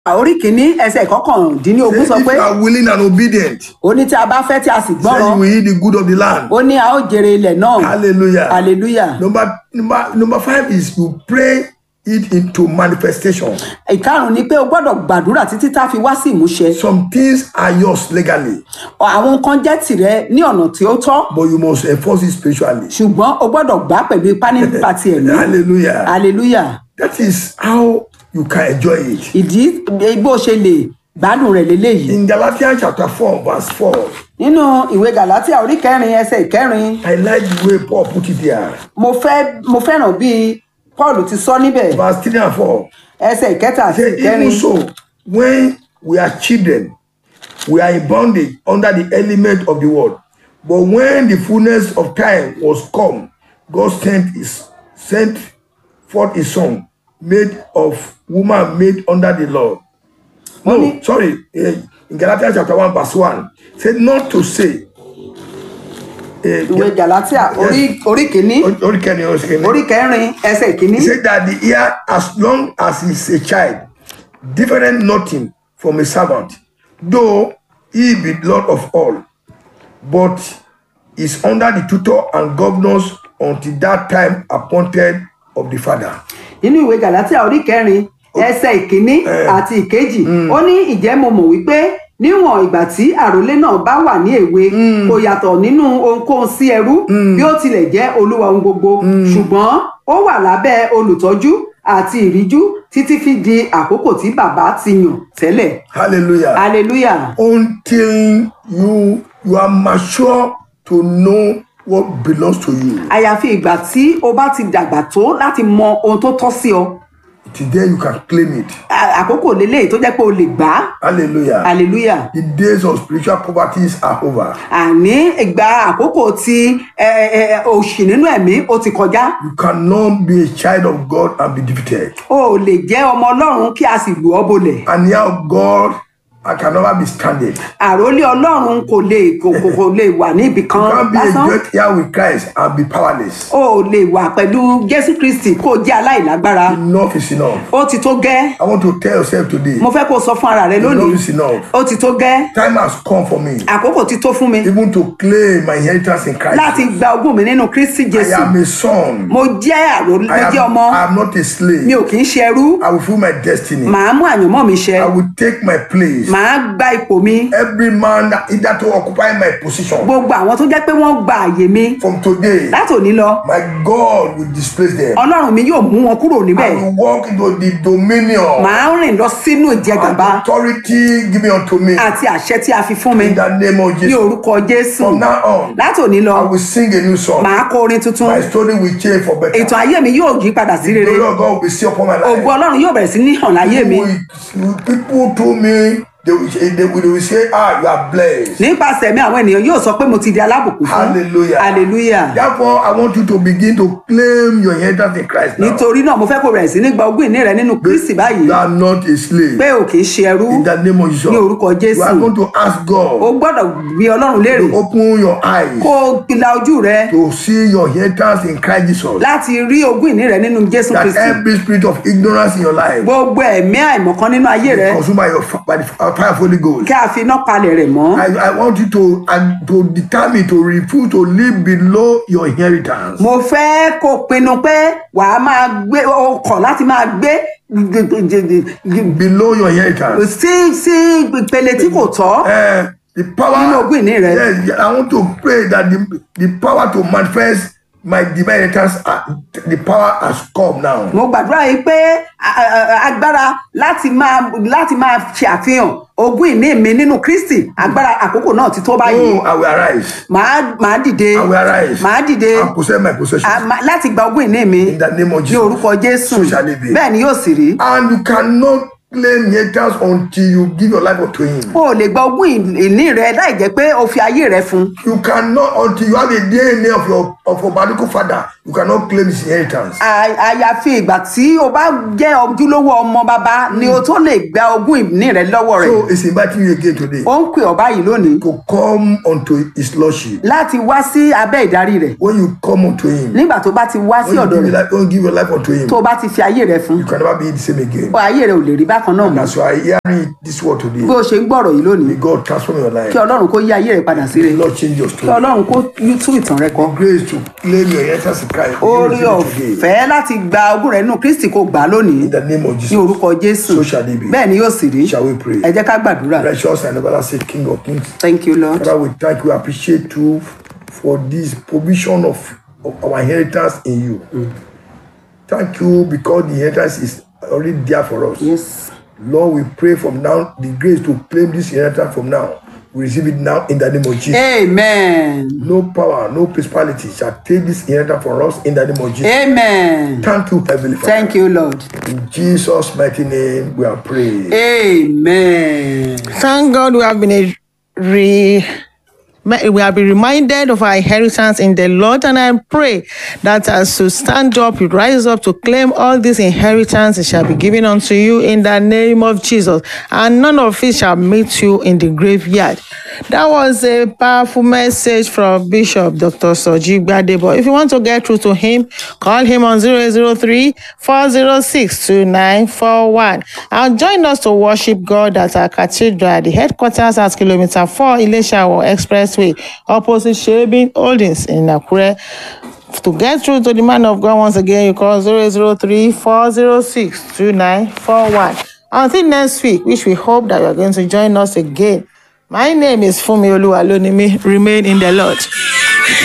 orí kìíní ẹsẹ̀ ìkọkàndínlógún sọ Say, if pé you are willing and obedient, ó ní tí a bá fẹ́ tí a sì then you gbọ́ràn will eat the good of the land. ó ní a ó jèrè ilẹ̀ náà Hallelujah. hallelujah Number, number, number five is you pray it into manifestation. ìkarùn ni pé o gbọ́dọ̀ gbàdúrà títí tá a fi wá sí ìmúṣẹ Some things are yours legally, àwọn nǹkan jẹ́ tìrẹ ní ọ̀nà tí ó tọ́ but you must enforce it spiritually. ṣùgbọ́n o gbọ́dọ̀ gbà á pẹ̀lú ipá nípa ti ẹ̀mí Hallelujah. hallelujah That is how you can enjoy it. ìdí bó ṣe lè gbádùn rẹ̀ lélẹ́yìí In Galatians chapter 4, verse 4, nínú ìwé galatia orí kẹrin ẹsẹ̀ ìkẹrin I like the way Paul put it there. mo fẹ́ mo fẹ́ràn bí paul ti sọ níbẹ̀ Verse 3 and 4. ẹsẹ̀ ìkẹta àti Say, ìkẹrin even so, when we are children, we are in bondage under the element of the world. But when the fullness of time was come, God sent his sent forth his son, made of woman made under the law. No, Only- sorry. eh, In Galatians chapter 1, verse 1, said not to say. eh, ìwé galatia orí orí kìíní Orí kẹrin, orí kẹrin. orí kẹrin ẹsẹ̀ ìkíní He said that the ear, as long as he's a child, different nothing from a servant, though he be Lord of all, but is under the tutor and governors until that time appointed of the father. nínú ìwé galatia orí kẹrin ẹsẹ̀ ìkíní àti ìkejì ó ní ìjẹ́ mo mọ̀ wípé níwọ̀n ìgbà tí àròlé náà bá wà ní èwe kò yàtọ̀ nínú ohunkóhun sí ẹrú bí ó tilẹ̀ jẹ́ olúwa ohun gbogbo ṣùgbọ́n ó wà lábẹ́ olùtọ́jú àti ìríjú títí fi di àkókò tí bàbá ti yàn tẹ́lẹ̀ Hallelujah. hallelujah until you you are mature to know what belongs to you. àyàfi ìgbà tí o bá ti dàgbà tó láti mọ ohun tó tọ́ sí ọ It is there you can claim it. À- àkókò lélẹ́yìí tó jẹ́ pé o lè gbà á Hallelujah. hallelujah. The days of spiritual poverties are over. àní ìgbà àkókò tí ẹ, ẹ, òṣì nínú ẹ̀mí ó ti kọjá You cannot be a child of God and be defeated. o ò lè jẹ́ ọmọ ọlọ́run kí a sì lù ọ́ bolẹ̀ And here of God, I can never be standing. àròlé ọlọ́run kò lè kò kò kò lè wà ní ibì You kan can't be a lásán great here with Christ and be powerless. o ò lè wà pẹ̀lú jésù kristi kó o jẹ́ aláìlágbára Enough is enough. ó ti tó gẹ́ I want to tell yourself today, mo fẹ́ kó o sọ fún ara rẹ enough lónìí is enough. ó ti tó gẹ́ Time has come for me àkókò ti tó fún mi even to claim my inheritance in Christ. láti gba ogún mi nínú kristi I jésù am a son. mo jẹ́ àròlé mo I jẹ́ am, ọmọ I am not a mi slave. ò kì í ṣe ẹrú I will fulfill my destiny. màá mú àyànmọ́ mi ṣẹ I will take my place. màá gba ipò mi Every man that either to occupy my position gbogbo àwọn tó jẹ́ pé wọ́n gba àyè mi from today, láti òní lọ my God will displace them. ọlọ́run mi yóò mú wọn kúrò níbẹ̀ I will walk into the dominion màá rìn lọ sínú and ìjẹgàba authority given unto me àti àṣẹ tí a fi fún mi in the name of ní Jesus. orúkọ jésù From now on, láti òní lọ I will sing a new song. màá kọ orin tuntun My story will change for better. ètò ayé mi yóò yí padà sí The rere glory of God will be seen upon my ògo life. ọlọ́run yóò bẹ̀rẹ̀ sí ní hàn láyé mi People, people told me they will, they will, they will say, Ah, you are blessed. nípasẹ̀ mi àwọn ènìyàn yóò sọ pé mo ti di alábùkún fún Hallelujah. hallelujah Therefore, I want you to begin to claim your inheritance in Christ now. nítorí náà mo fẹ́ kó bẹ̀rẹ̀ sí ní gba ogún ìní rẹ nínú kristi báyìí You are not a slave. pé o kì í ṣe ẹrú In the name of Jesus. ní orúkọ You are jésù going to ask o God gbọ́dọ̀ bí ọlọ́run léèrè to open your eyes kó o la ojú rẹ to see your inheritance in Christ Jesus. láti rí ogún ìní rẹ nínú jésù That kristi every spirit of ignorance in your life gbogbo ẹ̀mí àìmọ̀kan nínú ayé rẹ consumed by, your, by the fire of Holy Ghost. kí a fi iná palẹ̀ rẹ̀ mọ́ I, I want you to and to determine to refuse to live below your inheritance. mo fẹ́ kó o pinnu pé wàá máa gbé o kọ̀ láti máa gbé Below your inheritance. sí sí ìpele tí kò tọ́ Eh, the power. Nínú ogún ìní rẹ. Yes, I want to pray that the, the power to manifest my divine inheritance, uh, the power has come now. mo gbàdúrà yìí pé a- a- a- agbára láti máa láti máa ṣe àfihàn ogún ìní mi nínú kristi agbára àkókò náà ti tó báyìí Oh, I will arise. màá màá dìde I will arise. màá dìde And possess my possession. a- ma- láti gba ogún ìní mi In the name of ní Jesus. orúkọ jésù So shall it be. bẹ́ẹ̀ ni yóò sì rí And you cannot claim inheritance until you give your life unto him. o ò lè gba ogún ìní rẹ láì jẹ́ pé o fi ayé rẹ fún You cannot until you have a DNA of your of your biological father. You cannot claim his inheritance. À- àyàfi ìgbà tí o bá jẹ́ ojúlówó ọmọ bàbá ni o tó lè gba ogún ìní rẹ lọ́wọ́ rẹ̀ So it's inviting you again today ó ń pè ọ́ báyìí lónìí to come unto his lordship. láti wá sí abẹ́ ìdarí rẹ̀ When you come unto him, nígbà tó bá ti wá sí when you ọ̀dọ̀ give your rẹ̀ life, when you give your life unto him, tó o bá ti fi ayé rẹ fún you can never be the same again. ọ ayé rẹ ò lè rí bákan bákan náà And mọ́ as you are hearing this word today, bí o ṣe ń gbọ́rọ̀ yìí lónìí may God transform your life. kí ọlọ́run kó yí ayé rẹ padà sí rere May Lord change your kí story. ọlọ́run kó tú ìtàn rẹ kọ Grace to claim your inheritance in Christ. orí You receive it today. ọ̀fẹ́ láti gba ogún rẹ nínú kristi kó gbà á lónìí In the name of ní Jesus. orúkọ jésù So shall it be. bẹ́ẹ̀ ni yóò sì rí Shall we pray? ẹ jẹ́ ká gbàdúrà Precious and everlasting King of Kings. thank you lord Father, we thank you, appreciate you for this provision of, of our inheritance in you. Thank you because the inheritance is already there for us. yes Lord, we pray from now the grace to claim this inheritance from now. We receive it now in the name of Jesus. amen No power, no principality shall take this inheritance from us in the name of Jesus. amen Thank you, Heavenly Father. thank you lord In Jesus' mighty name, we are praying. amen Thank God we have been a re we have been reminded of our inheritance in the Lord, and I pray that as you stand up, you rise up to claim all this inheritance, it shall be given unto you in the name of Jesus, and none of it shall meet you in the graveyard. That was a powerful message from Bishop Dr. Soji Gbadebo. If you want to get through to him, call him on 003 406 2941 and join us to worship God at our cathedral, the headquarters at kilometer 4 Ileshawo Expressway, opposite Shebin Holdings in Akure. To get through to the man of God once again, you call 003 406 2941. Until next week, which we hope that you are going to join us again. My name is Fumi Oluwalonimi. Remain in the Lord.